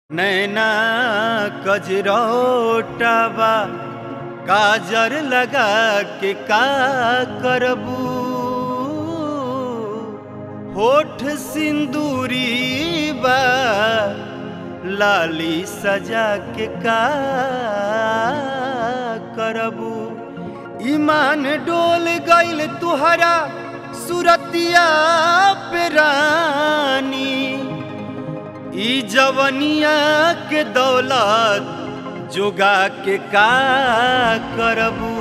नैना कजरोटबा काजर लगा के का करबू होठ सिंदूरी बा लाली सजा के का करबू ईमान डोल गइल तुहरा सुरतिया पे रानी ई जवनिया के दौलत जोगा के का करबू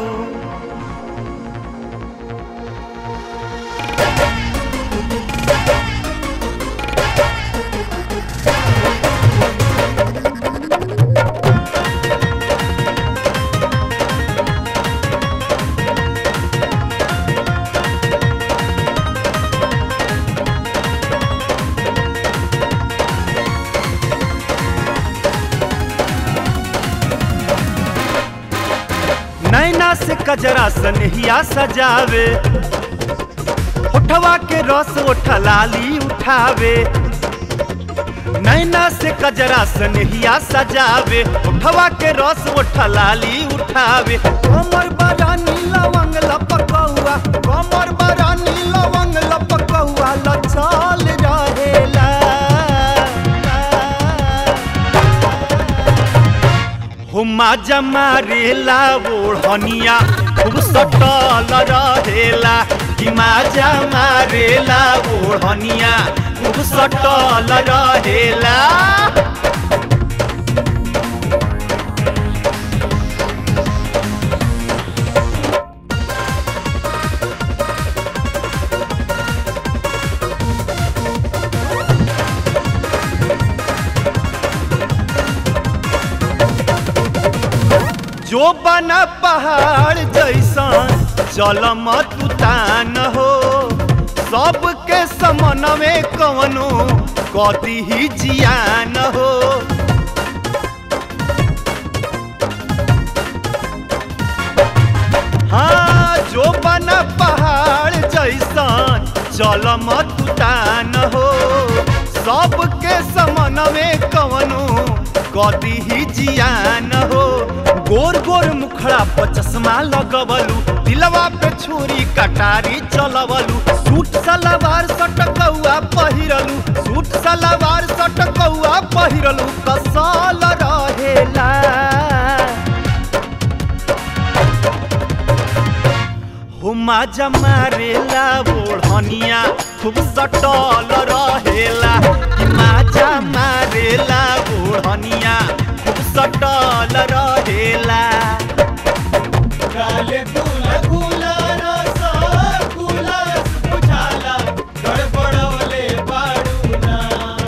नैना से कजरा सनहिया सजावे होठवा के रस ओठ लाली उठावे नैना से कजरा सनहिया सजावे होठवा के रस ओठ लाली उठावे कमर बरानी लवंग लपकौआ कमर बरानी लवंग लपकौआ लचल रहेला हुमा जमारेला ओढ़निया खूब सटल रहेला हिमा जमारेला ओढ़निया खूब सटल रहेला जो बना पहाड़ जैसन चल मत उतान हो सबके समन में कवनो कदी ही जियान हो हाँ जो बना पहाड़ जैसन चल मत उतान हो सबके समन में कवनो कदी ही जियान हो गोर गोर मुखड़ा पर चश्मा लगवलू दिलवा पे छुरी कटारी चलवलू सूट सलवार सटकौआ पहिरलू सूट सलवार सटकौआ पहिरलू कसल रहेला हुमा जमारेला ओढ़निया खूब सटल रहेला हिमा जमारेला ओढ़निया खूब सटल रहेला काले फूल फूला रस गुलास बुझाला गड़बड़वले बाड़ूना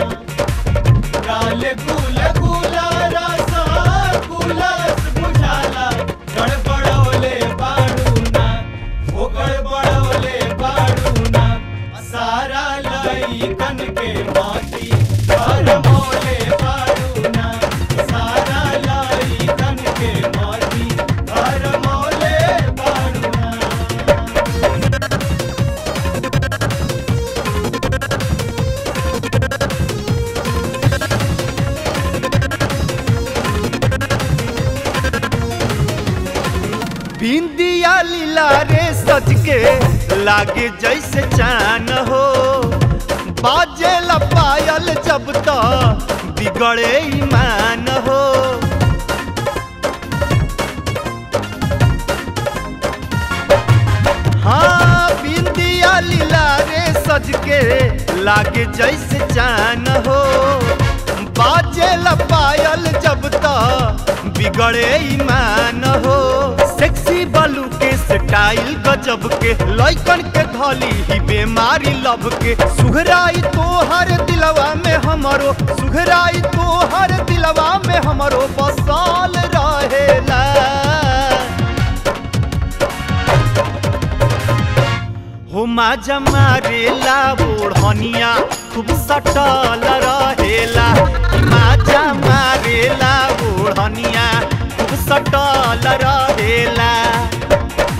काले फूल फूला रस गुलास बुझाला गड़बड़वले बाड़ूना ओ गड़बड़वले बाड़ूना सारा लईकन के माटी गरमौले बाड़ूना सारा लईकन के माटी गरमौले बाड़ूना बिंदिया लीला रे सज के लागे जैसे चान हो बाजे पायल जब तो बिगड़े ईमान हो हाँ बिंदिया लीला रे सज के लागे जैसे चान हो बाजे पायल जब तो बिगड़े ईमान हो सेक्सी बालू के स्टाइल गजब के लइकन के धली ही बेमारी लब के सुघराई तो हर दिलवा में हमरो सुघराई तो हर दिलवा में हमरो बसाल रहेला हुमा जमारेला ओढ़निया खूब सटल रहेला हिमा जमारेला ओढ़निया खूब सटल रहेला